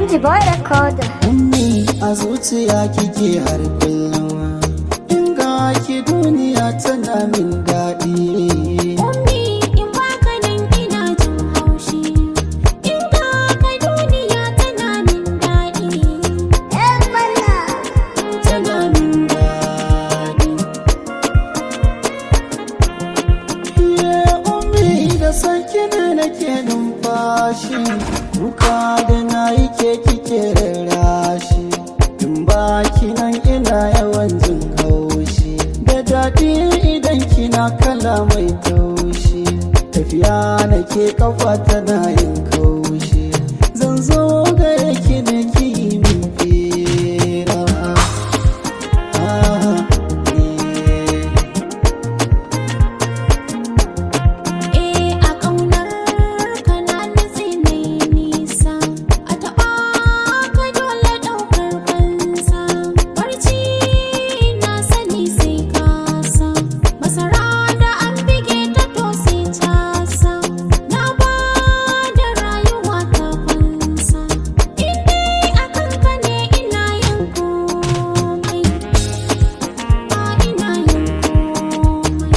MG Boy Recorder. Ummi a zuciya kike har kullum In ga ki duniya tana min daɗi Ummi in baka nan ina jin haushi In ka ka duniya tana min daɗi Yan bana. Tana min daɗi Ye ummi da sanki ne nake numfashi Kuka da na yi ke kike rarrashi In baki nan ina yawan jin haushi Da daɗi idan kina kala mai taushi Tafiya nake kafa tana yin kaushi Zan zo gare ki ne ki yi min fira Ah, eh. Eh a ƙaunar ka na nutse mai nisa A taɓa ka dole ɗaukar fansa Barci na sani sai kasa Masara da an bige ta to sai casa Na ba da rayuwa ta fansa In dai a kanka ne ina yin komai Ba ina yin komai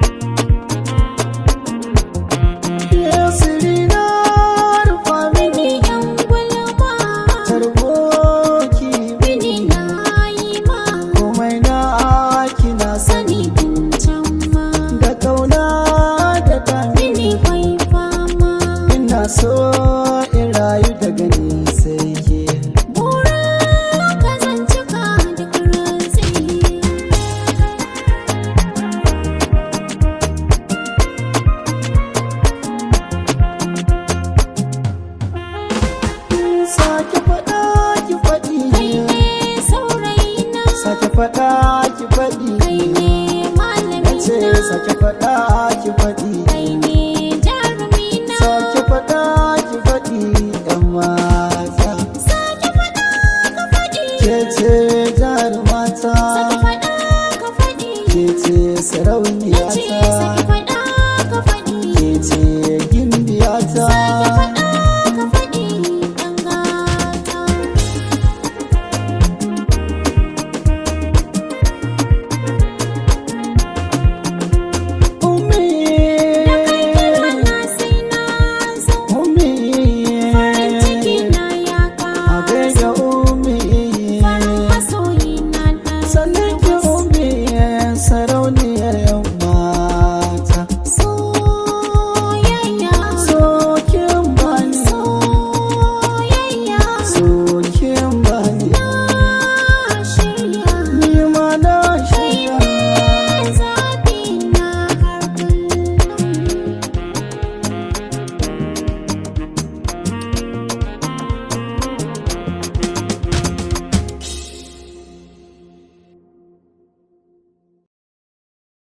Yasirina rufa mini Bini yan gulma tarboki Bini na yi ma komai na kina sani Sani tun can ma da kauna da dami Bini kwai fama ina so in rayu daga ni sai ke Bura ka zan cika duk rantsi sake faɗa ki faɗi Kai ne saurayina sake faɗa ki faɗi Kai ne nace malamina sake faɗa ki faɗi Kai ne jarumina sake faɗa ki faɗi yan mata Sake faɗa ka faɗi ke ce jarumata Sake faɗa ka faɗi ke ce Nace sake sarauniyata faɗa ka faɗi ke ce